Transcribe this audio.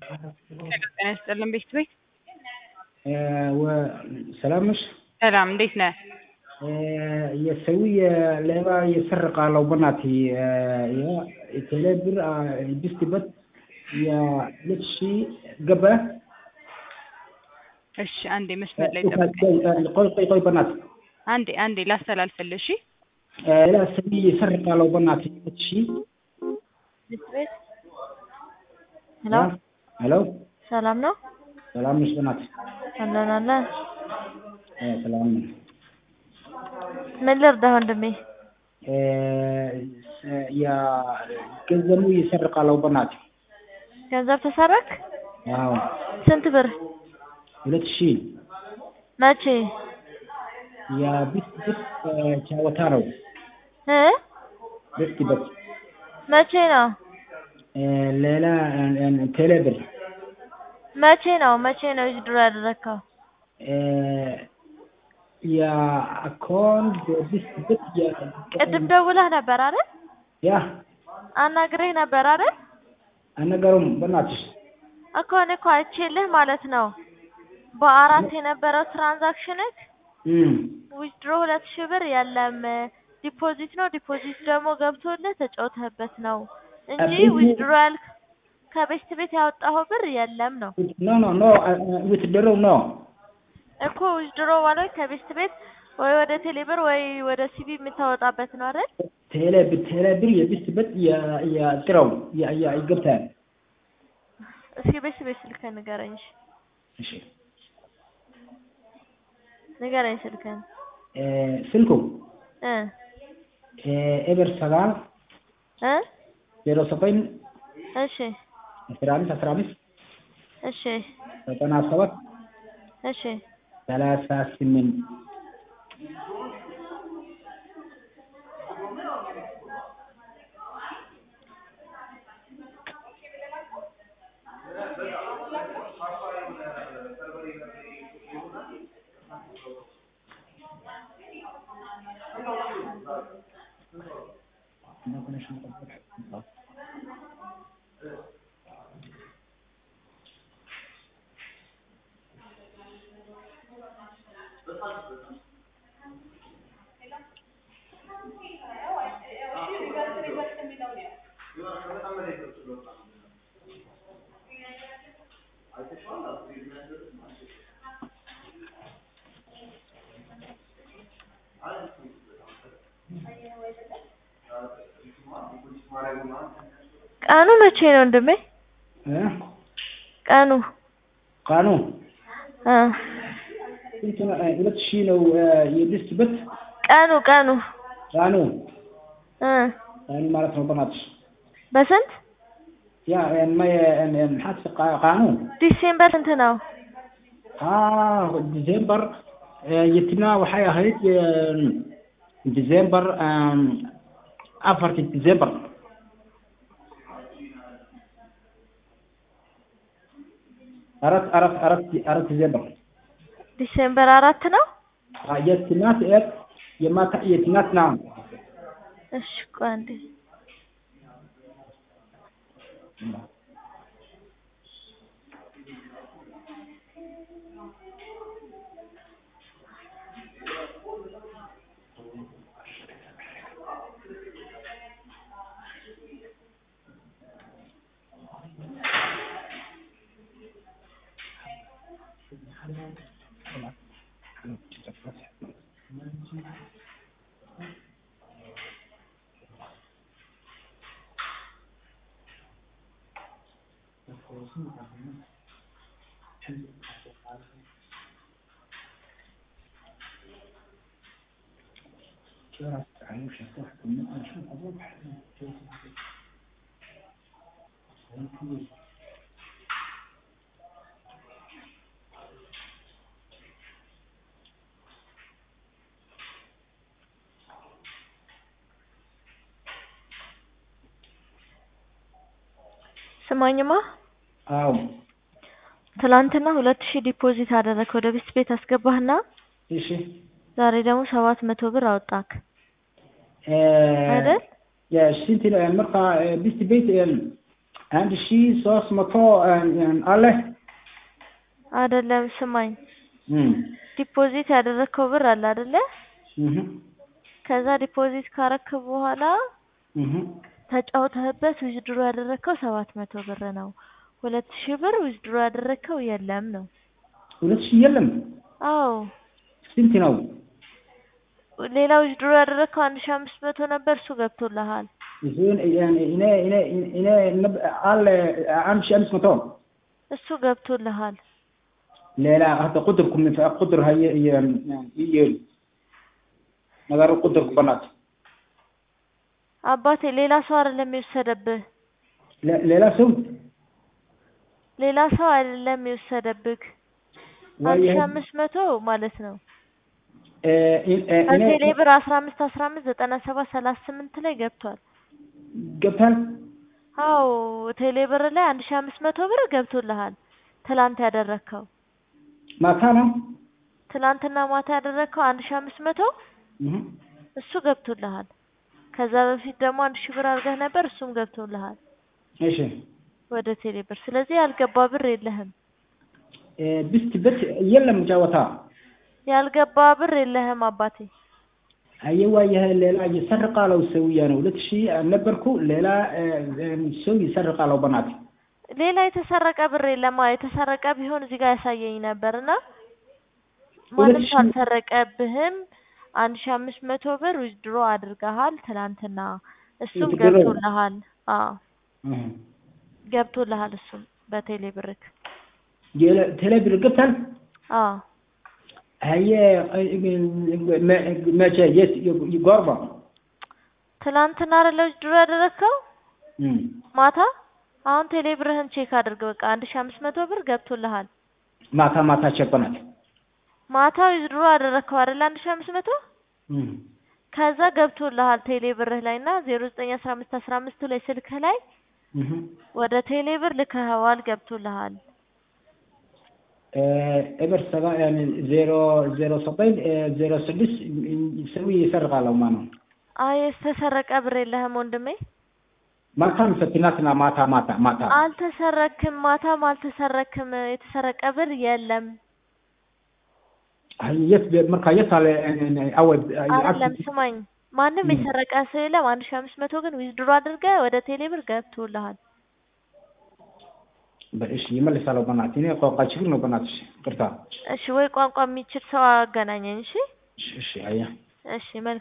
ጤና ይስጥልን ቤት ቤት ሰላም ነሽ? ሰላም እንዴት ነህ? የሰው ሌባ ይሰርቃለው በእናትህ የቴሌ ብር ቢስትበት የሁለት ሺህ ገባ። እሺ አንዴ መስመር ላይ ጠብቀኝ። ቆይ ቆይ ቆይ በእናትህ አንዴ አንዴ ላስተላልፍልህ። እሺ ሌላ ሰው ይሰርቃለው በእናትህ ሁለት ሺህ ቤት ቤት ሄሎ ሄሎ ሰላም ነው? ሰላም ነሽ? በእናትህ አለን አለን። ሰላም ነኝ። ምን ልርዳህ ወንድሜ? ገንዘቡ ይሰርቃለው በእናትህ ገንዘብ ተሰረክ? አዎ ስንት ብር? ሁለት ሺህ መቼ? የቢስት ቢት ጨዋታ ነው። እ ቢስት ቢት መቼ ነው? ሌላ ቴሌ ብር መቼ ነው? መቼ ነው ድሮ ያደረግከው? የአካውንት ቢስት ቢት ቅድም ደውለህ ነበር አይደል? ያ አናግሬህ ነበር አይደል? አልነገሩም በእናትሽ እኮ እኔ እኮ አይቼልህ ማለት ነው። በአራት የነበረው ትራንዛክሽንክ እም ዊዝድሮ ሁለት ሺህ ብር የለም ዲፖዚት ነው። ዲፖዚት ደግሞ ገብቶልህ ተጫውተህበት ነው እንጂ አቤት። ዊዝድሮ ያልክ ከቤስት ቤት ያወጣኸው ብር የለም ነው ኖ ኖ ኖ ዊትድሮው ኖ እኮ ዊዝድሮ ማለት ከቤስት ቤት ወይ ወደ ቴሌብር ወይ ወደ ሲቢ የምታወጣበት ነው አይደል? ቴሌ ብር ቴሌ ብር የቢስት ቢት የጥረው ይገብታል። እስኪ ቤስት ቤት ስልክህን ንገረኝ። እሺ እሺ ንገረኝ ስልክህን ስልኩ እ ኤበር ሰጋል እ ዜሮ ዘጠኝ እሺ አስራ አምስት አስራ አምስት እሺ ዘጠና ሰባት እሺ ሰላሳ ስምንት ቀኑ መቼ ነው ወንድሜ? እ ቀኑ ቀኑ እ ስንት ነው? ሁለት ሺህ ነው የቢስት ቢት ቀኑ ቀኑ ቀኑ እ ቀኑ ማለት ነው በእናትሽ በስንት ያ maxaad qaanu ዲሴምበር ስንት ነው? ah december yetina waxay ahayd december afarti december arat arat arat arat december ዲሴምበር አራት ነው? የትናት ኤት የማታ የትናት ና እሺ ቆይ አንዴ ስማኝማ አዎ ትላንትና ሁለት ሺህ ዲፖዚት አደረግክ ወደ ቤስት ቤት አስገባህና እሺ ዛሬ ደግሞ ሰባት መቶ ብር አወጣክ አይደል? የስንት ነው marka ቢስት ቤት አንድ ሺህ ሶስት መቶ አለ አይደለም ስማኝ እም፣ ዲፖዚት ያደረግከው ብር አለ አይደለ እህ፣ ከዛ ዲፖዚት ካረክ በኋላ እህ። ተጫውተህበት ዊዝድሮ ያደረግከው ሰባት መቶ ብር ነው ሁለት ሺህ ብር ዊዝድሮ ያደረግከው የለም ነው ሁለት ሺህ የለም አዎ ስንት ነው? ሌላ ዊዝድሮ ያደረግከው አንድ ሺህ አምስት መቶ ነበር እሱ ገብቶልሃል እሱን እኔ እኔ እኔ እኔ ነብ- አለ አንድ ሺህ አምስት መቶ እሱ ገብቶልሃል ሌላ hata qudarku min- qudar haye iyo iyo yeeli ነገሩ ቁጥርኩ በናት አባቴ ሌላ ሰው አይደለም የወሰደብህ ለ- ሌላ ሰው ሌላ ሰው አይደለም የወሰደብህ አንድ ሺህ አምስት መቶ ማለት ነው እ፣ እ- እ- እኔ ከቴሌ ብር አስራ አምስት አስራ አምስት ዘጠና ሰባት ሰላሳ ስምንት ላይ ገብቷል ገብታል አዎ ቴሌ ብር ላይ አንድ ሺህ አምስት መቶ ብር ገብቶልሃል ትላንት ያደረግከው ማታ ነው ትላንትና ማታ ያደረግከው አንድ ሺህ አምስት መቶ እህ። እሱ ገብቶልሃል ከዛ በፊት ደግሞ አንድ ሺህ ብር አድርገህ ነበር እሱም ገብቶልሃል እሺ ወደ ቴሌ ብር ስለዚህ ያልገባ ብር የለህም እ፣ ብስት በት የለም ጨዋታ ያልገባ ብር የለህም አባቴ አየዋ ይሄ ሌላ ይሰርቃለው ሰውዬ ነው ሁለት ሺህ ነበርኩ ሌላ እ፣ እ፣ ሰው ይሰርቃለው በናት ሌላ የተሰረቀ ብር የለማ የተሰረቀ ቢሆን እዚህ ጋር ያሳየኝ ነበር እና ማንም ሺህ- ሰው አልሰረቀብህም አንድ ሺህ አምስት መቶ ብር ዊዝድሮ አድርገሃል ትላንትና እሱም Withdraw? ገብቶልሃል አዎ እህ። ገብቶልሃል እሱም በቴሌ ብርክ የለ- ቴሌብር ገብታል አዎ هي መቼ የት ይጓርባ ትላንትና አይደለ ዊዝድሮ ያደረግከው ማታ አሁን ቴሌ ብርህን ቼክ አድርግ በቃ አንድ ሺህ አምስት መቶ ብር ገብቶልሃል ማታ ማታ ቸኮናት ማታ ዊዝድሮ አደረግከው አይደለ አንድ ሺህ አምስት መቶ ከዛ ገብቶልሃል ቴሌ ብርህ ላይ እና ዜሮ ዘጠኝ አስራ አምስት አስራ አምስቱ ላይ ስልክህ ላይ ወደ ቴሌ ብር ልከኸዋል ገብቶልሃል እብር ሰባ ዜሮ ዜሮ ሰበኝ ዜሮ ስድስት ሰው ይሰርቃለው ማ ነው አይ የተሰረቀ ብር የለህም ወንድሜ ማታም ፈትናትና ማታ ማታ ማታ አልተሰረክም ማታም አልተሰረክም የተሰረቀ ብር የለም የት marka የት አለ አወ አይደለም ስማኝ ማንም የሰረቀ ሰው የለም አንድ ሺህ አምስት መቶ ግን ዊዝድሮ አድርገህ ወደ ቴሌ ብር ገብቶልሃል እሺ ይመልሳለሁ በእናትህ እኔ ቋንቋ ችግር ነው በእናትሽ ቅርታ እሺ ወይ ቋንቋ የሚችል ሰው አገናኘኝ እሺ እሺ አያ እሺ መልካም